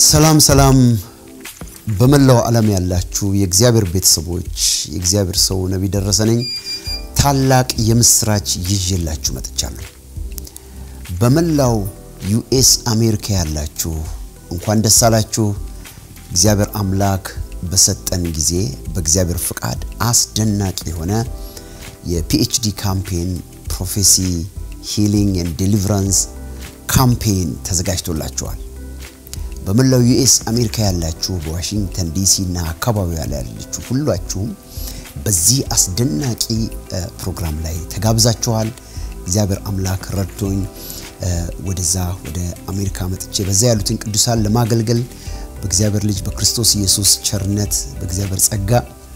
ሰላም ሰላም በመላው ዓለም ያላችሁ የእግዚአብሔር ቤተሰቦች የእግዚአብሔር ሰው ነቢይ ደረሰ ነኝ። ታላቅ የምስራች ይዤላችሁ መጥቻለሁ። በመላው ዩኤስ አሜሪካ ያላችሁ እንኳን ደስ አላችሁ። እግዚአብሔር አምላክ በሰጠን ጊዜ በእግዚአብሔር ፍቃድ አስደናቂ የሆነ የፒኤችዲ ካምፔን ፕሮፌሲ ሂሊንግ ኤንድ ዴሊቨራንስ ካምፔን ተዘጋጅቶላችኋል። በመላው ዩኤስ አሜሪካ ያላችሁ በዋሽንግተን ዲሲ እና አካባቢዋ ላይ ያላችሁ ሁላችሁም በዚህ አስደናቂ ፕሮግራም ላይ ተጋብዛችኋል። እግዚአብሔር አምላክ ረድቶኝ ወደዛ ወደ አሜሪካ መጥቼ በዛ ያሉትን ቅዱሳን ለማገልገል በእግዚአብሔር ልጅ በክርስቶስ ኢየሱስ ቸርነት በእግዚአብሔር ጸጋ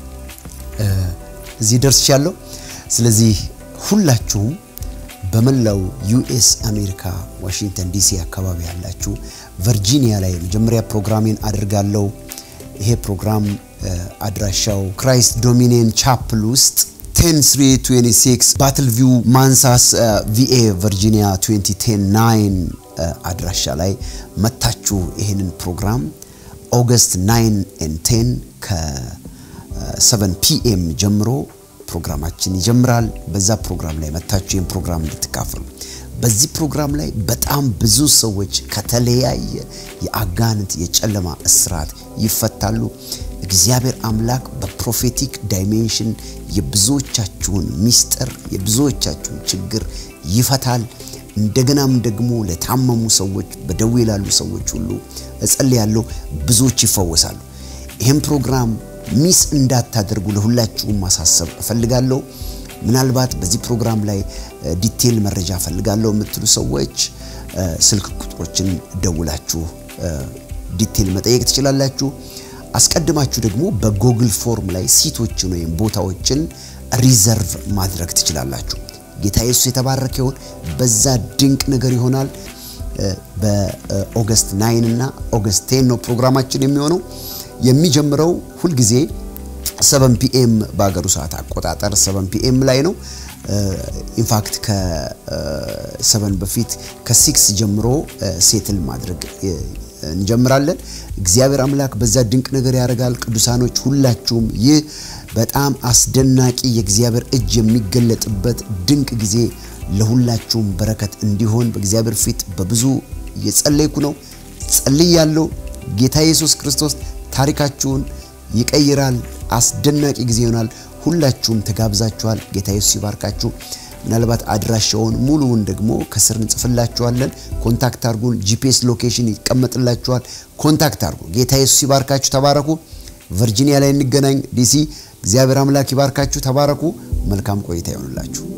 እዚህ ደርሻለሁ። ስለዚህ ሁላችሁም በመላው ዩኤስ አሜሪካ ዋሽንግተን ዲሲ አካባቢ ያላችሁ ቨርጂኒያ ላይ መጀመሪያ ፕሮግራሜን አድርጋለሁ። ይሄ ፕሮግራም አድራሻው ክራይስት ዶሚኒየን ቻፕል ውስጥ 10326 ባትል ቪው ማንሳስ ቪኤ ቨርጂኒያ 2010 አድራሻ ላይ መታችሁ ይሄንን ፕሮግራም ኦገስት 9 ኤንድ 10 ከ7 ፒኤም ጀምሮ ፕሮግራማችን ይጀምራል። በዛ ፕሮግራም ላይ መታችሁ ይህን ፕሮግራም እንድትካፈሉ። በዚህ ፕሮግራም ላይ በጣም ብዙ ሰዎች ከተለያየ የአጋንንት የጨለማ እስራት ይፈታሉ። እግዚአብሔር አምላክ በፕሮፌቲክ ዳይሜንሽን የብዙዎቻችሁን ሚስጥር የብዙዎቻችሁን ችግር ይፈታል። እንደገናም ደግሞ ለታመሙ ሰዎች፣ በደዌ ላሉ ሰዎች ሁሉ እጸልያለሁ፣ ብዙዎች ይፈወሳሉ። ይህም ፕሮግራም ሚስ እንዳታደርጉ ለሁላችሁም ማሳሰብ እፈልጋለሁ። ምናልባት በዚህ ፕሮግራም ላይ ዲቴል መረጃ እፈልጋለሁ የምትሉ ሰዎች ስልክ ቁጥሮችን ደውላችሁ ዲቴል መጠየቅ ትችላላችሁ። አስቀድማችሁ ደግሞ በጎግል ፎርም ላይ ሲቶችን ወይም ቦታዎችን ሪዘርቭ ማድረግ ትችላላችሁ። ጌታ ኢየሱስ የተባረከ ይሁን። በዛ ድንቅ ነገር ይሆናል። በኦገስት ናይን እና ኦገስት ቴን ነው ፕሮግራማችን የሚሆነው የሚጀምረው ሁልጊዜ ሰቨን ፒኤም በሀገሩ ሰዓት አቆጣጠር ሰቨን ፒኤም ላይ ነው። ኢንፋክት ከሰቨን በፊት ከሲክስ ጀምሮ ሴትል ማድረግ እንጀምራለን። እግዚአብሔር አምላክ በዛ ድንቅ ነገር ያደርጋል። ቅዱሳኖች ሁላችሁም ይህ በጣም አስደናቂ የእግዚአብሔር እጅ የሚገለጥበት ድንቅ ጊዜ ለሁላችሁም በረከት እንዲሆን በእግዚአብሔር ፊት በብዙ እየጸለይኩ ነው። ጸልያለሁ። ጌታ ኢየሱስ ክርስቶስ ታሪካችሁን ይቀይራል። አስደናቂ ጊዜ ይሆናል። ሁላችሁም ተጋብዛችኋል። ጌታ ኢየሱስ ይባርካችሁ። ምናልባት አድራሻውን ሙሉውን ደግሞ ከስር እንጽፍላችኋለን። ኮንታክት አርጉን። ጂፒኤስ ሎኬሽን ይቀመጥላችኋል። ኮንታክት አርጉ። ጌታ ኢየሱስ ይባርካችሁ። ተባረኩ። ቨርጂኒያ ላይ እንገናኝ። ዲሲ እግዚአብሔር አምላክ ይባርካችሁ። ተባረኩ። መልካም ቆይታ ይሆንላችሁ።